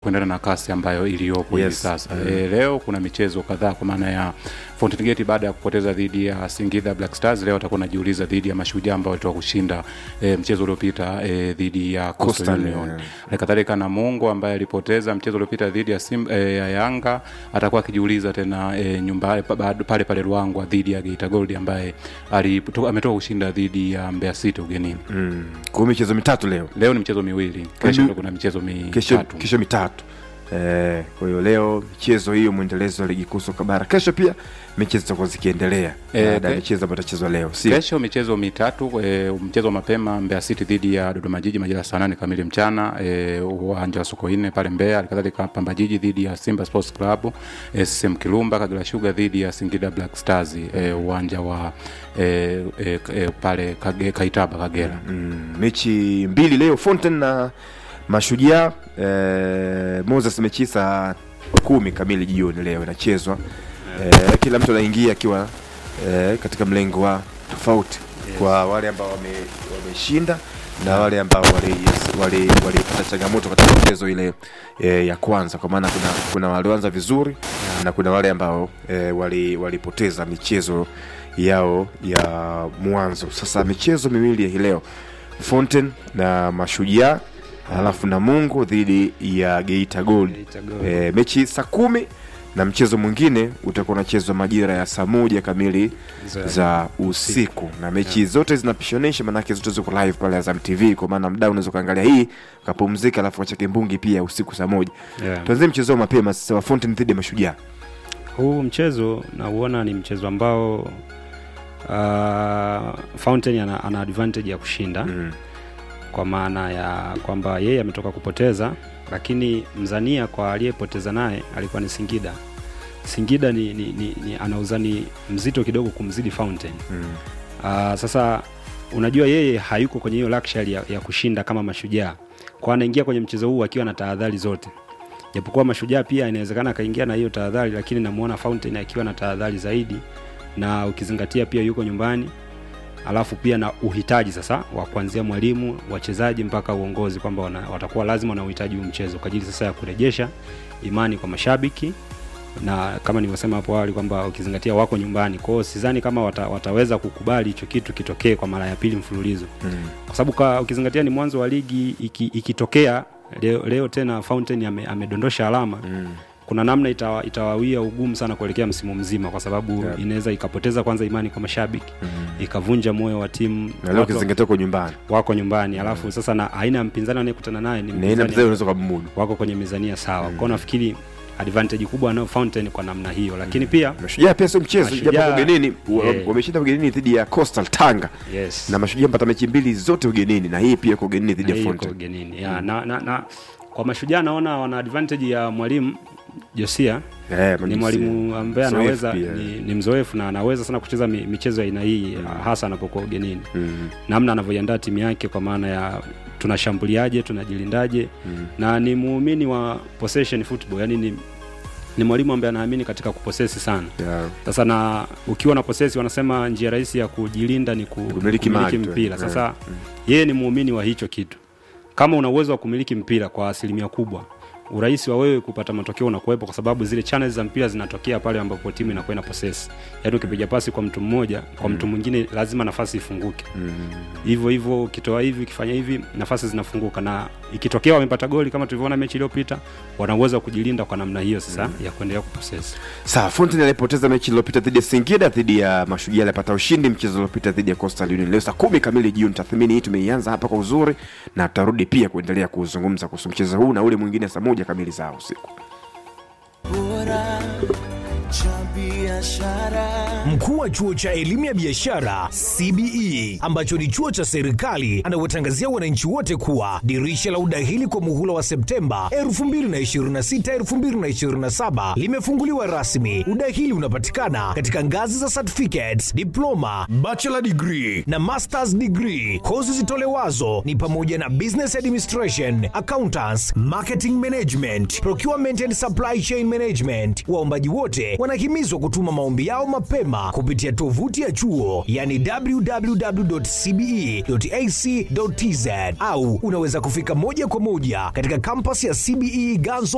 kuendana na kasi ambayo iliyopo hivi Yes. sasa e, leo kuna michezo kadhaa kwa maana ya Fountain Gate baada ya kupoteza dhidi ya Singida Black Stars leo atakuwa anajiuliza dhidi ya Mashujaa ambao walitoka kushinda e, mchezo uliopita e, dhidi ya Coastal Coastal, Union. yeah. Halikadhalika Namungo ambaye alipoteza mchezo uliopita dhidi ya Simba e, ya Yanga atakuwa akijiuliza tena e, nyumba pa- bado pale pale Ruangwa dhidi ya Geita Gold ambaye alipo- ametoka kushinda dhidi ya Mbeya City ugenini. mm. kwa hiyo michezo mitatu leo Leo ni michezo miwili, kesho Mbi- ndo kuna michezo kesho, mitatu. kesho mitatu Eh, kwa hiyo leo michezo hiyo mwendelezo wa ligi kuu soka bara kesho pia mechi zitakuwa zikiendelea Eh, baada ya ke- michezo ambayo itachezwa leo si Kesho michezo mitatu e, mchezo wa mapema Mbeya City dhidi ya Dodoma Jiji majira ya saa nane kamili mchana e, uwanja wa Sokoine pale Mbeya. Halikadhalika Pamba Jiji dhidi ya Simba Sports Club, e, CCM Kirumba, Kagera Sugar dhidi ya Singida Black Stars e, uwanja wa e, e, e, pale Kage, Kaitaba Kagera. mm, mechi mbili leo Fountain na Mashujaa eh, Moses mechi saa kumi kamili jioni leo inachezwa eh, kila mtu anaingia akiwa eh, katika mlengo wa tofauti kwa wale ambao wame- wameshinda na wale ambao walipata wali, wali walipata changamoto katika mchezo ile e, ya kwanza kwa maana kuna, kuna walioanza vizuri na kuna wale ambao e, wali, walipoteza michezo yao ya mwanzo sasa michezo miwili ya hii leo Fountain na Mashujaa alafu Namungo dhidi ya Geita Gold Geita Gold. e, mechi saa kumi na mchezo mwingine utakuwa unachezwa majira ya saa moja kamili Za- za usiku na mechi zote zinapishanisha maanake zote ziko live pale Azam TV kwa maana mda unaweza ukaangalia hii ukapumzika alafu kachake mbungi pia usiku saa moja yeah. tuanzie mchezo wa mapema sasa wa Fountain dhidi ya Mashujaa huu mchezo nauona ni mchezo ambao uh, Fountain ana, ana advantage ya kushinda mm. kwa maana ya kwamba yeye ametoka kupoteza lakini mzania kwa aliyepoteza naye alikuwa ni Singida Singida ni, ni, ni, ni ana uzani mzito kidogo kumzidi Fountain Mm. Uh, sasa unajua yeye hayuko kwenye hiyo luxury ya, ya kushinda kama mashujaa kwa anaingia kwenye mchezo huu akiwa na tahadhari zote japokuwa mashujaa pia inawezekana akaingia na hiyo tahadhari lakini namuona Fountain akiwa na tahadhari zaidi na ukizingatia pia yuko nyumbani alafu pia na uhitaji sasa wa kuanzia mwalimu wachezaji mpaka uongozi kwamba wana- watakuwa lazima wana uhitaji huu mchezo kwa ajili sasa ya kurejesha imani kwa mashabiki na kama nilivyosema hapo awali kwamba ukizingatia wako nyumbani kwao sidhani kama wata, wataweza kukubali hicho kitu kitokee kwa mara ya pili mfululizo Mm. kwa sababu ka- ukizingatia ni mwanzo wa ligi iki, ikitokea leo, leo tena Fountain ame, amedondosha alama Mm. kuna namna itawa, itawawia ugumu sana kuelekea msimu mzima kwa sababu Yeah. inaweza ikapoteza kwanza imani kwa mashabiki Mm. ikavunja moyo wa timu na leo watu ukizingatia uko nyumbani wako nyumbani alafu sasa na aina ya mpinzani anayekutana naye ni na ina mpinzani mchezaji unaweza kumudu wako kwenye mizania sawa kwao nafikiri advantage kubwa anayo Fountain kwa namna hiyo lakini pia Mashujaa pia sio mchezo Mashujaa- japo ugenini wa- Yeah. wameshinda ugenini dhidi ya Coastal Tanga yes na Mashujaa mpata mechi mbili zote ugenini na hii pia iko ugenini dhidi Na ya hii iko Fountain ugenini ya, na, na, na kwa mashujaa naona wana advantage ya mwalimu Josia Eh, ni Majusi. mwalimu ambaye Mzoefu anaweza pia. ni, ni mzoefu na anaweza sana kucheza mi, michezo ya aina hii hasa anapokuwa ugenini Mm. namna anavyoiandaa timu yake kwa maana ya tunashambuliaje tunajilindaje Mm. na ni muumini wa possession football yani ni, ni mwalimu ambaye anaamini katika kuposesi sana Yeah. sasa na ukiwa na posesi wanasema njia rahisi ya kujilinda ni ku, Kumiliki kumiliki mali tu, mpira eh. sasa yeye ni muumini wa hicho kitu kama una uwezo wa kumiliki mpira kwa asilimia kubwa urahisi wa wewe kupata matokeo unakuwepo kwa sababu zile channels za mpira zinatokea pale ambapo timu inakuwa ina possess yaani ukipiga pasi kwa mtu mmoja kwa mtu mwingine lazima nafasi ifunguke Mm. hivyo hivyo ukitoa hivi ukifanya hivi nafasi zinafunguka na ikitokea wamepata goli kama tulivyoona mechi iliyopita wana uwezo wa kujilinda kwa namna hiyo sasa ya kuendelea kuposesi Sawa, Fountain alipoteza mechi iliyopita dhidi ya Singida, dhidi ya Mashujaa alipata ushindi mchezo uliopita dhidi ya Coastal Union. Leo saa kumi kamili jioni, tathmini hii tumeianza hapa kwa uzuri na tutarudi pia kuendelea kuzungumza kuhusu mchezo huu na ule mwingine saa moja kamili za usiku. bora cha biashara Mkuu wa chuo cha elimu ya biashara CBE ambacho ni chuo cha serikali anawatangazia wananchi wote kuwa dirisha la udahili kwa muhula wa Septemba 2026 2027 limefunguliwa rasmi. Udahili unapatikana katika ngazi za certificates, diploma, bachelor degree na masters degree. Kozi zitolewazo ni pamoja na business administration, accountants, marketing management, procurement and supply chain management. Waombaji wote wanahimizwa kutuma maombi yao mapema kupitia tovuti ya chuo yani www.cbe.ac.tz au unaweza kufika moja kwa moja katika kampasi ya CBE Ganzo